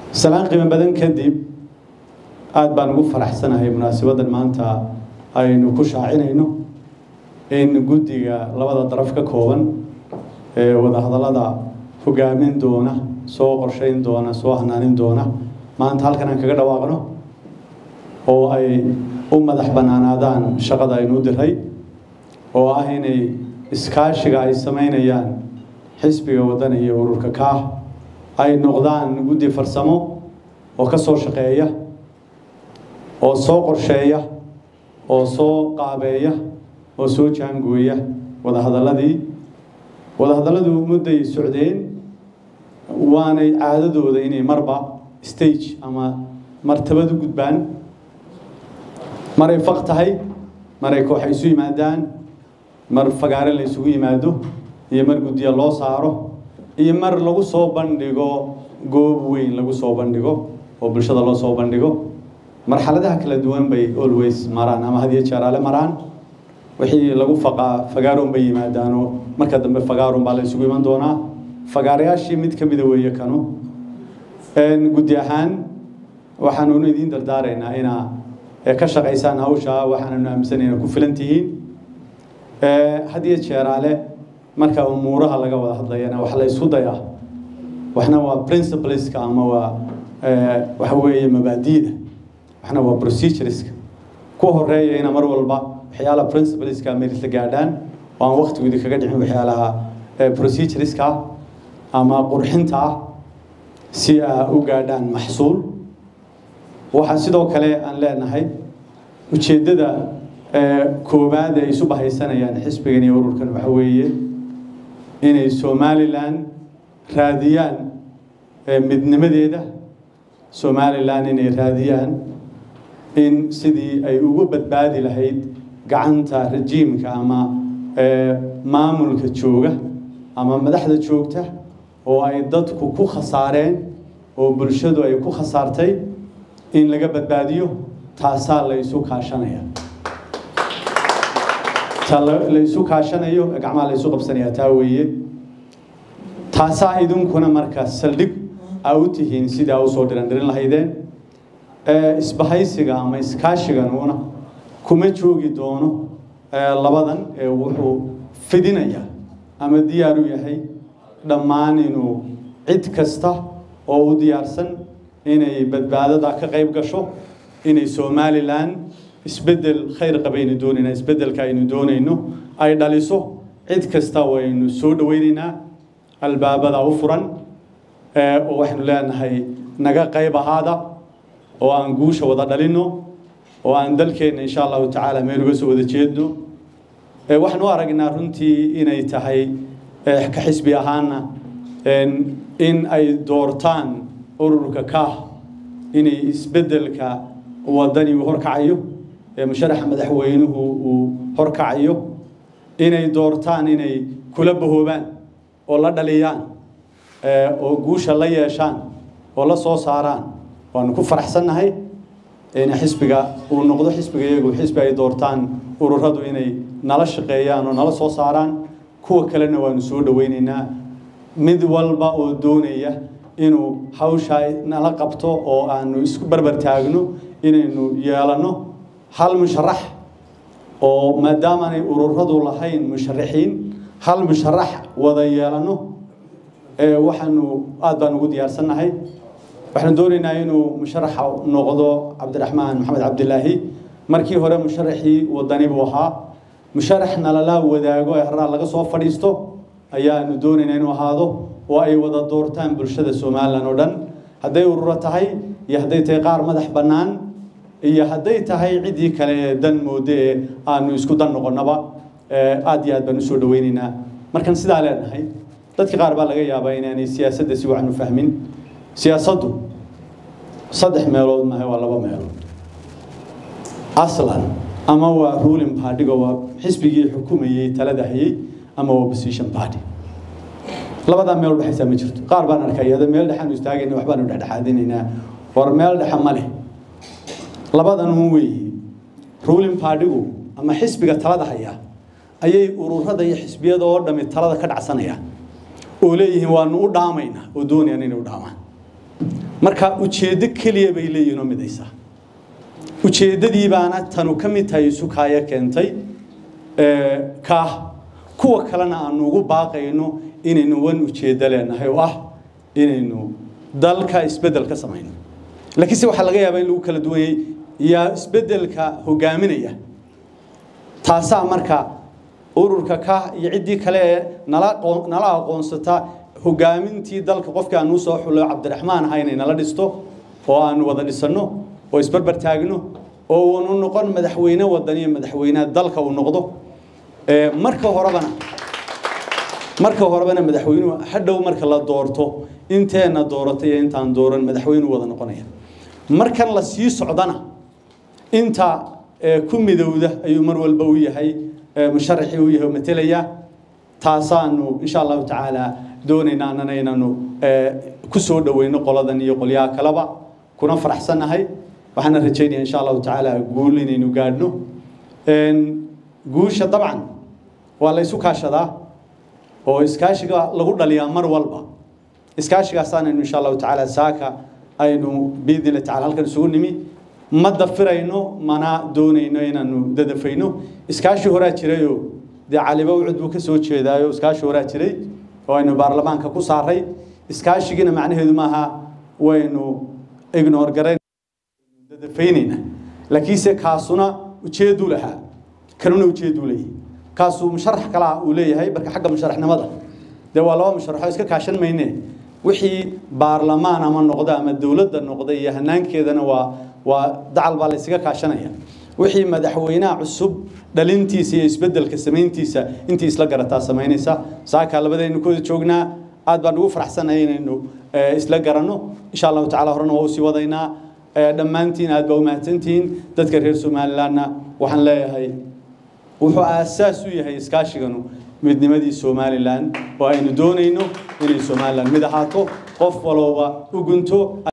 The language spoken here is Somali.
salaan qiimo badan kadib aada baan ugu faraxsanahay munaasabaddan maanta aynu ku shaacinayno in guddiga labada daraf ka kooban ee wadahadallada hogaamin doona soo qorshayn doona soo hanaanin doona maanta halkan aan kaga dhawaaqno oo ay u madax bannaanaadaan shaqada aynu u diray oo ah inay iskaashiga ay samaynayaan xisbiga waddan iyo ururka kaah ay noqdaan guddi farsamo oo ka soo shaqeeya oo soo qorsheeya oo soo qaabeeya oo soo jaangooya wadahadalladii wadahadalladu mudday socdeen waanay caadadooda inay marba stage ama martabad u gudbaan maray faq tahay maray kooxa isu yimaadaan mar fagaare la isugu yimaado iyo mar guddiya loo saaro iyo mar lagu soo bandhigo goob weyn lagu soo bandhigo oo bulshada loo soo bandhigo marxaladaha kala duwan bay always maraan ama had iyo jeer ale maraan wixii lagu faqaa fagaaroon bay yimaadaanoo marka dambe fagaaroon baa la isugu iman doonaa fagaarayaashii mid ka mida weeye kanu guddi ahaan waxaanunu idiin dardaaraynaa inaa ka shaqaysaan hawsha waxaananu aaminsanayna ku filan tihiin had iyo jeeraale marka umuuraha laga wada hadlayana wax la isku dayaa waxna waa principleska ama waa waxa weeye mabaadi'da waxna waa procedureska ku horeeya ina mar walba waxyaalaha principleska merisla gaadhaan oo aan waqtigoodi kaga dhicin waxyaalaha procedureska ama qurxinta ah si aa u gaadhaan maxsuul waxaa sidoo kale aan leenahay ujeeddada koowaad ay isu bahaysanayaan xisbigan iyo ururkan waxa weeye inay somalilan raadiyaan midnimadeeda somalilan inay raadiyaan in sidii ay ugu badbaadi lahayd gacanta rajiimka ama maamulka jooga ama madaxda joogta oo ay dadku ku khasaareen oo bulshadu ay ku khasaartay in laga badbaadiyo taasaa la isu kaashanaya ta la isu kaashanayo gacmaha la isu qabsanaya taa weeye taasaa idinkuna marka saldhig aa u tihiin sidii aa usoo dhirandhirin lahaydeen isbahaysiga ama iskaashiganuuna kuma joogi doono labadan ee wuxuu fidinaya ama diyaar u yahay dhammaan inuu cid kasta oo u diyaarsan inay badbaadada ka qayb gasho inay somalilan isbeddel khayr qabaynu doonaynaa isbeddelka aynu doonayno ay dhaliso cid kasta waynu soo dhawaynaynaa albaabada u furan oo waxaynu leenahay naga qayb ahaada oo aan guusha wada dhalino oo aan dalkeenna insha allahu tacaala meel uga soo wada jeedno waxaan u aragnaa runtii inay tahay ka xisbi ahaana in ay doortaan ururka kaah inay isbeddelka wadani uu horkacayo musharaxa madaxweynuhu uu horkacayo inay doortaan inay kula bahoobaan oo la dhaliyaan oo guusha la yeeshaan oo la soo saaraan waanu ku faraxsannahay in xisbiga uu noqdo xisbiga iyagu xisbi ay doortaan ururadu inay nala shaqeeyaan oo nala soo saaraan kuwa kalena waanu soo dhawaynaynaa mid walba oo doonaya inuu hawsha nala qabto oo aanu isku barbar taagno inaynu yeelanno hal musharax oo maadaamaanay ururadu lahayn musharaxiin hal musharax wada yeelanno waxaanu aada baan ugu diyaarsannahay waxaanu doonaynaa inuu musharaxa noqdo cabdiraxmaan maxamed cabdilaahi markii hore musharaxii wadani buu ahaa musharaxna lala wadaago ee haraa laga soo fadhiisto ayaanu doonaynaa inuu ahaado oo ay wada doortaan bulshada somalilan oo dhan hadday ururo tahay iyo hadday tahay qaar madax bannaan iyo hadday tahay ciddii kale ee dan mooddo ee aanu isku dan noqonnaba aada iyo aad baan usoo dhawaynaynaa markan sidaa leenahay dadka qaar baa laga yaabaa inaanay siyaasadda si wacan u fahmin siyaasaddu saddex meelood maaha waa laba meelood aslan ama waa ruling partyga waa xisbigii xukumayey talada hayay ama waa opposition party labadaa meel udhexaysaa ma jirto qaar baan arkay ada meel dhexaanu istaagayna waxbaanu dhexdhexaadinaynaa war meel dhexe ma leh labadan un weeye ruling partygu ama xisbiga talada haya ayay ururada iyo xisbiyada oo dhami talada ka dhacsanayaan oo leeyihiin waanu u dhaamaynaa oo doonayaan inay u dhaamaan marka ujeeddo keliya bay leeyihin oo midaysa ujeeddadii baana tanu ka mid tahay isukaayo keentay kaah kuwa kalena aanu ugu baaqayno inaynu wan ujeeddo leenahay oo ah inaynu dalka isbeddel ka samayno laakiinse waxaa laga yaabaa in lagu kala duwanyay yaa isbeddelka hogaaminaya taasaa marka ururka ka iyo ciddii kale ee nala nala aqoonsata hogaamintii dalka qofkii aan usoo xulo cabdiraxmaan aha inay nala dhisto oo aanu wada dhisanno oo isbarbar taagno oo uunu noqon madaxweyne wadan iyo madaxweyneha dalka uu noqdo marka horebana marka horebana madaxweynuhu hadhow marka la doorto inteena dooratay iyo intaan dooran madaxweynuu wada noqonaya markan la sii socdana inta ku midowda ayuu mar walba u yahay musharaxii u yahay oo matelaya taasaanu insha allahu tacaala doonaynaa annana inaanu ku soo dhoweyno qoladan iyo qolyaha kaleba kuna faraxsannahay waxaana rajaynaya insha allahu tacaala guul inaynu gaadhno guusha dabcan waa la isu kaashadaa oo iskaashiga lagu dhaliyaa mar walba iskaashigaasaanaynu insha allahu tacaala saaka aynu biidnillahi tacala halkan isugu nimi ma dafirayno mana doonayno inaanu dadafayno iskaashi horaa jirayoo dee caliba ucud buu ka soo jeedaayo iskaashi horaa jiray oo aynu baarlamaanka ku saaray iskaashigina macnaheedu maaha waynu ignore garayn dadafaynayna laakiinse kaasuna ujeedu lahaa kanuna ujeedu leeyahay kaasuu musharax kalaa uu leeyahay marka xagga musharaxnimada dee waa laba musharaxoo iska kaashan mayne wixii baarlamaan ama noqda ama dowladda noqda iyo hanaankeedana waa waa dacal baa la ysaga kaashanaya wixii madaxweynaha cusub dhalintiisa iyo isbeddelka samayntiisa intii isla garataa samaynaysa saakaa labadaynu kooda joognaa aad baan ugu faraxsanahay inaynu isla garanno insha allahu tacala horena waa usii wadaynaa dhammaantiin aad baa u mahadsantihiin dadka reer somalilandna waxaan leeyahay wuxuu aasaas u yahay iskaashiganu midnimadii somalilan oo aynu doonayno inay somalilan mid ahaato qof walowba u gunto